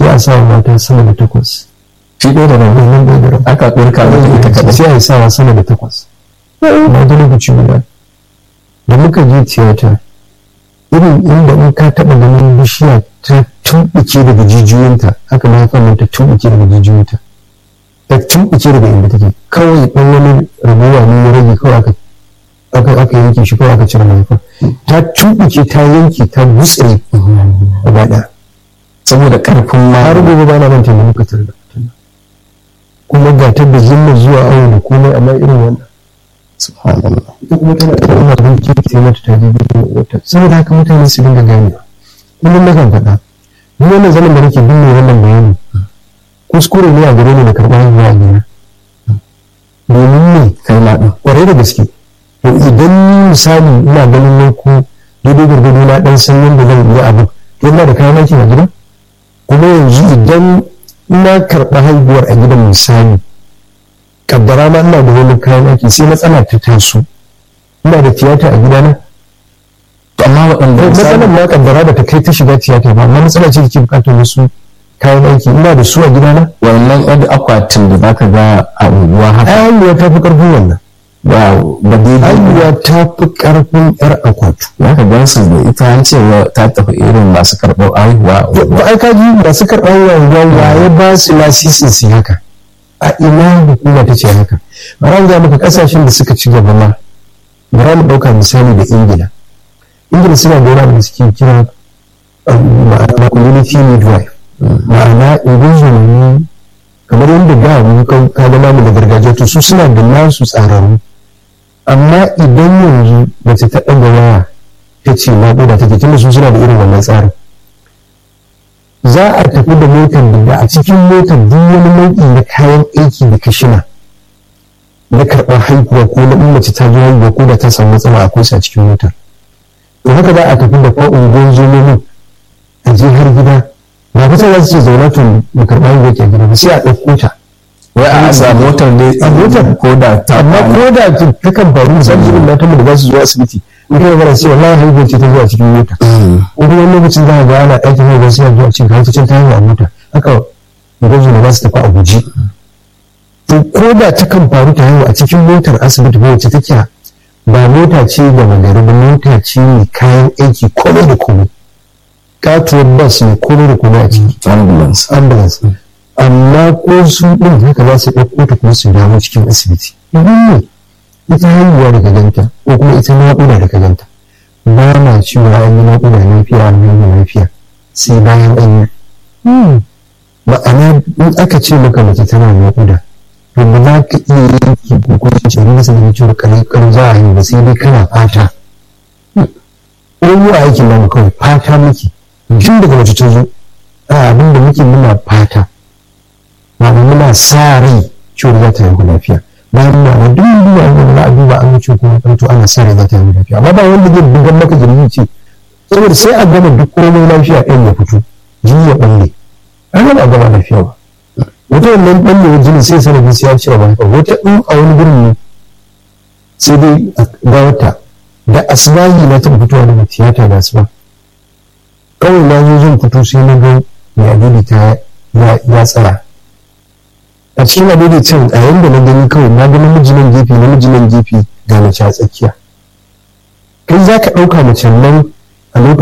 sai a sa mata sama da takwas shi ɗaya da nan wannan ɗaya da rabi aka ɗorka mata ita kaɗai sai a yi sawa sama da takwas na da lokaci guda da muka je tiyata irin inda in ka taɓa ganin bishiya ta tumɓuke daga jijiyoyinta haka ma haifar nan ta tumɓuke daga jijiyoyinta ta tumɓuke daga inda take kawai ɗan wani rabuwa ne ya rage kawai aka aka aka yanke shi kawai aka cire mahaifar ta tumɓuke ta yanke ta gutsire gaba ɗaya saboda ƙarfin ma har gobe ba na manta da muka tare da mutum kuma ga ta da zimma zuwa awo da komai amma irin wannan subhanallah ita kuma tana da umar don kirki mata ta jibi wata saboda haka mutane su dinga gane kullum na kan faɗa ni wannan zaman da nake binne wannan bayani kuskure ne a gare ni da karɓar haihuwa a gina domin ne kai ma ɗin ƙwarai da gaske to idan misali ina ganin ne ko daidai gwargwado na ɗan san yadda zan yi abu to ina da kayan aiki a gida kuma yanzu idan ina karɓa haihuwar a gidan misali kaddara ma ina da wani kayan aiki sai matsala ta taso ina da tiyata a gidana to amma waɗanda matsalar ma kaddara ba ta kai ta shiga tiyata ba amma matsala ce da ke bukatar wasu kayan aiki ina da su a gidana wannan yadda akwatin da zaka ga a unguwa haka haihuwa ta fi ƙarfin wannan ba ba daidai haihuwa ta fi ƙarfin yar akwatu zaka gan su da ita an ce wa ta tafi irin masu karɓar haihuwa a unguwa. ba ai kaji masu karɓar haihuwa ya ba su lasisin su yi haka a ina hukuma ta ce haka bara ga maka kasashen da suka ci gaba ma bara mu ɗauka misali da ingila ingila suna da wani abu da suke kira um, ma'ana community midwife ma'ana ingozumi kamar yadda da mu ka ka ga namu da gargajiya to su suna da nasu tsararru amma idan yanzu mace ta ɗaga waya ta ce naƙuda take tunda su suna da irin wannan tsarin za a tafi da motar da a cikin motar duk wani nau'i na kayan aiki da kashina na karɓar haihuwa ko na in mace ta zo haihuwa ko da ta samu matsala akwai su a cikin motar to haka za a tafi da fa'un gonzomomin a je har gida ba kusa za su ce zauna to mu karɓa haihuwa ke a gida ba sai a ɗauko ta wai a sa motar dai A motar. ko da ta amma ko da ta takan faru misali irin matan da za su zo asibiti in kai magana sai wallahi haihuwa ce ta zuwa cikin mota wani wani lokacin za a ga ana ɗakin haihuwa sai a zuwa cikin har cikin ta haihuwa a mota haka gwazo da za su tafi a guji to ko da ta kan faru ta haihu a cikin motar asibiti ba wacce take ba mota ce da magari ba mota ce mai kayan aiki komai da komai katuwar bas ne komai da komai a ciki ambulance ambulance amma ko su ɗin haka za su ɗauko ta kuma su dawo cikin asibiti idan ne ita haihuwa daga ganta ko kuma ita naƙuda daga ganta ba na cewa an yi naƙuda lafiya an yi lafiya sai bayan an yi ma'ana in aka ce maka mace tana naƙuda to ba za ka iya yanki ko kuma ce ni nasa da cewa kare kare za a yi ba sai dai kana fata ko mu a aikin namu kawai fata muke tun daga mace ta zo a abin da muke muna fata ma'ana muna sa rai cewa za ta yi lafiya bayan muna da duk duba wanda za a duba an wuce kuma ɗauto ana sa rai za ta yi lafiya amma ba wanda zai bugan maka jirgi ce saboda sai a gama duk komai lafiya ɗin ya fito jini ya ɓalle an gama a gama lafiya ba wata wannan ɓallewar jini sai sanadin sai ya cire ba wata in a wani gurin ne sai dai a ga wata da asibahi na taɓa fitowa daga tiyata da asuba kawai na zo zan fito sai na ga mai adili ta ya tsaya a cikin adili can a yanda na gani kawai na ga namiji nan gefe namiji nan gefe ga mace a tsakiya kai za ka ɗauka mace nan a lokacin